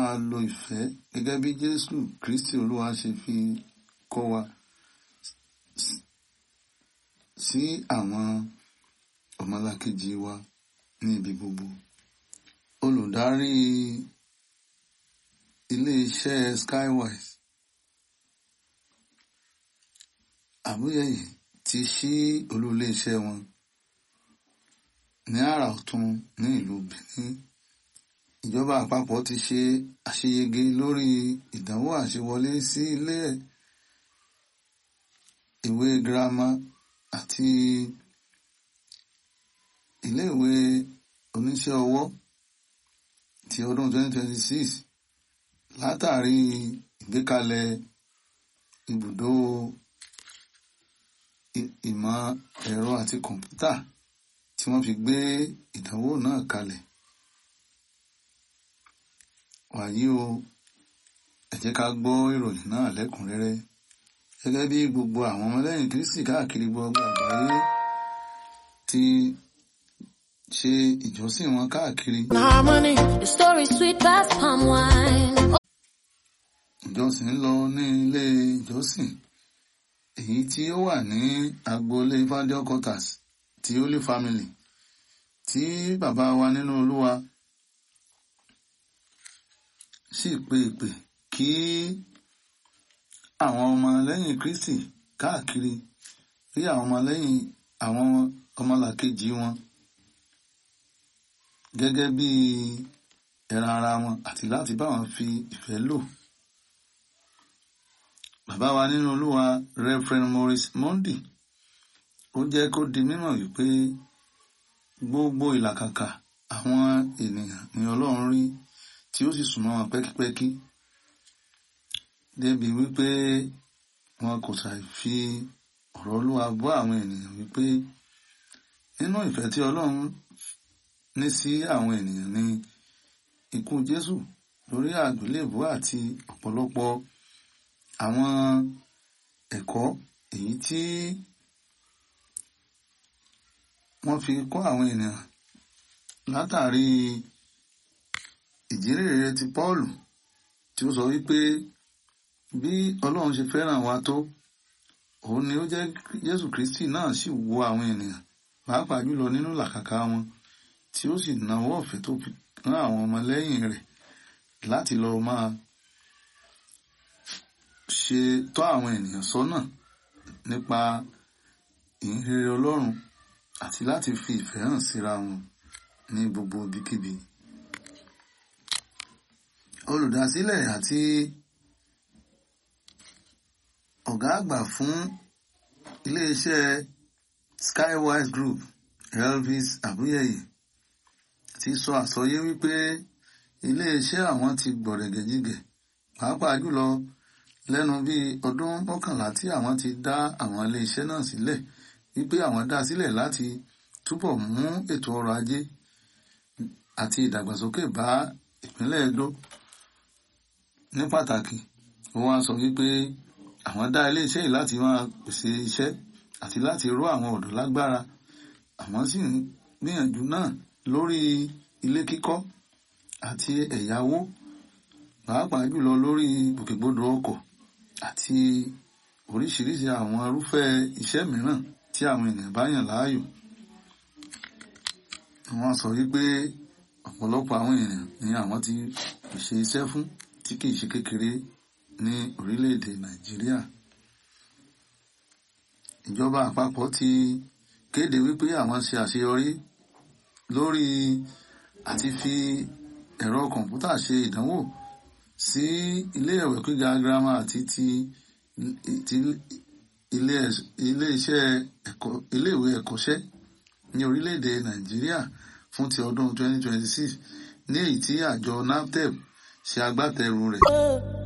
máa lo ìfẹ́ gẹ́gẹ́ bí Jésù Kristi Olúwa ṣe fi kọ́ wa sí àwọn ọmọlàkejì wa ní ibi gbogbo. Olùdarí ilé-iṣẹ́ Skywise Àbúyẹ̀yẹ ti ṣí olú ilé-iṣẹ́ wọn ní àrà ọ̀tún ní ìlú Benin. Ìjọba àpapọ̀ ti ṣe àṣeyege lórí ìdánwò àṣewọlé sí ilé ìwé girama àti ilé ìwé oníṣẹ́ ọwọ́ ti ọdún 2026 látàrí ìgbékalẹ̀ ibùdó ìmọ̀ ẹ̀rọ àti kọ̀ǹpútà tí wọ́n fi gbé ìdánwò náà kalẹ̀. Wàyí o, ẹ jẹ́ ká gbọ́ ìròyìn náà lẹ́kùnrẹ́rẹ́. Gẹ́gẹ́ bí gbogbo àwọn ọmọlẹ́yìn Kristi káàkiri gbogbo àgbáyé ti ṣe ìjọsìn wọn káàkiri. Harmony, the story sweet past palm wine. Ìjọsìn ń lọ ní ilé ìjọsìn èyí tí ó wà ní agboolé Fádiọ́ quarters ti Holy Family tí bàbá wa nínú Olúwa sì pe ìpè kí àwọn ọmọ lẹ́yìn Kristi káàkiri rí àwọn ọmọ lẹ́yìn àwọn ọmọlàkejì wọn gẹ́gẹ́ bí ẹran ara wọn àti láti bá wọn fi ìfẹ́ lò. Bàbá wa nínú Olúwa Reverend Maurice Mondi ó jẹ́ kó di mímọ̀ wípé gbogbo ìlàkàkà àwọn ènìyàn ni Ọlọ́run rí tí ó sì súnmọ́ wọn pẹ́kípẹ́kí débi wípé wọn kò ṣàì fi ọ̀rọ̀ Olúwa bọ́ àwọn ènìyàn wípé nínú ìfẹ́ tí Ọlọ́run ní sí àwọn ènìyàn ni ikú Jésù lórí àgbélébùú àti ọ̀pọ̀lọpọ̀ àwọn ẹ̀kọ́ èyí tí wọ́n fi kọ́ àwọn ènìyàn látàrí ìjírèrè ti Pọ́ọ̀lù tí ó sọ wípé bí Ọlọ́run ṣe fẹ́ràn wa tó òun ni ó jẹ́ Jésù Kristi náà sì wo àwọn ènìyàn pàápàá jùlọ nínú làkàkà wọn tí ó sì nawọ́ ọ̀fẹ́ tó fi rán àwọn ọmọlẹ́yìn rẹ̀ láti lọ máa ṣe tọ́ àwọn ènìyàn sọ́nà nípa ìhìnrere Ọlọ́run àti láti fi ìfẹ́ hàn síra wọn ní gbogbo ibikíbi. Olùdásílẹ̀ àti ọ̀gá àgbà fún iléeṣẹ́ Skywise Group Elvis Abuyeye ti sọ àsọyé wípé iléeṣẹ́ àwọn ti gbọ̀rẹ̀gẹ̀jigẹ̀ pàápàá jùlọ lẹ́nu bíi ọdún mọ́kànlá tí àwọn ti dá àwọn iléeṣẹ́ náà sílẹ̀ wípé àwọn dá sílẹ̀ láti túbọ̀ mú ètò ọrọ̀ ajé àti ìdàgbàsókè bá ìpínlẹ̀ Edo ní pàtàkì ó wá sọ wípé àwọn dá iléeṣẹ́ yìí láti máa pèsè iṣẹ́ àti láti ró àwọn ọ̀dọ́ lágbára àwọn sì ń gbìyànjú náà lórí ilé kíkọ́ àti ẹ̀yáwó pàápàá jùlọ lórí gbòkègbodò ọkọ̀ àti oríṣiríṣi àwọn irúfẹ́ iṣẹ́ mìíràn tí àwọn ènìyàn bá yàn láàyò. Wọ́n sọ wípé ọ̀pọ̀lọpọ̀ àwọn ènìyàn ni àwọn ti pèsè iṣẹ́ fún tí kìí ṣe kékeré ní orílẹ̀-èdè Nàìjíríà. Ìjọba àpapọ̀ ti kéde wípé àwọn ṣe àṣeyọrí lórí àti fi ẹ̀rọ kọ̀ǹpútà ṣe ìdánwò sí ilé ìwé gíga girama àti ti ti ilé iṣẹ́ ẹ̀kọ́ ilé ìwé ẹ̀kọ́ṣẹ́ ní orílẹ̀-èdè Nàìjíríà fún ti ọdún 2026 ní èyí tí àjọ NAFDEP ṣe agbátẹrù rẹ̀.